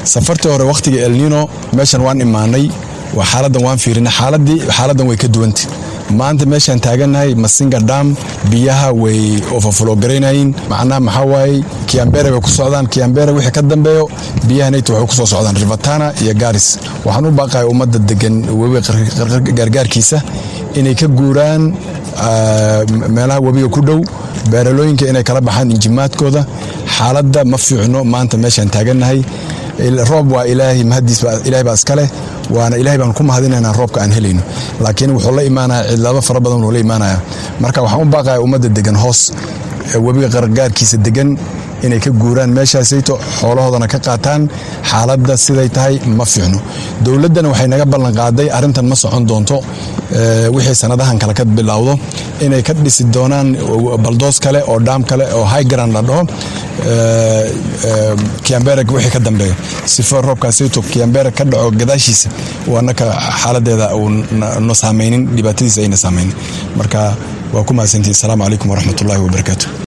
safartii hore wakhtiga elnino meeshan waan imaanay waa xaaladan waan fiirinay xaaladii xaaladan way ka duwanta maanta meeshaan taagannahay masinga dam biyaha way overflowgaraynayin macnaha maxaa waaye kiambere bay ku socdaan kiambere wixii ka dambeeyo biyahanayta waxay ku soo socdaan rivatana iyo garis waxaan u baaqaya ummadda degan webiga gargaarkiisa inay ka guuraan meelaha webiga ku dhow beeralooyinka inay kala baxaan injimaadkooda xaaladda ma fiicno maanta meeshaan taagannahay roob waa ilaahay mahadiis ilahay baa iskale waana ilahay baan ku mahadinaynaa roobka aan helayno laakiin wuxuu la imaanaya cidlaabo fara badan wuu la imaanaya marka waxaan u baaqaya ummadda degan hoos webiga qargaarkiisa degan inay ka guuraan meeshaasayto xoolahoodana ka qaataan xaaladda siday tahay ma fiicno dowladdana waxay naga ballan qaaday arrintan ma socon doonto wixii sanadahan kale ka bilowdo inay ka dhisi doonaan baldoos kale oo dhaam kale oo highgaran la dhaho kiambere wixii ka dambeeyo sifo roobkaasayto kiambere ka dhaco gadaashiisa waanaka xaaladeeda uu no saamaynin dhibaatadiisa ayna saamaynin marka waa ku mahadsantihi asalaamu calaykum waraxmatullahi wabarakaatu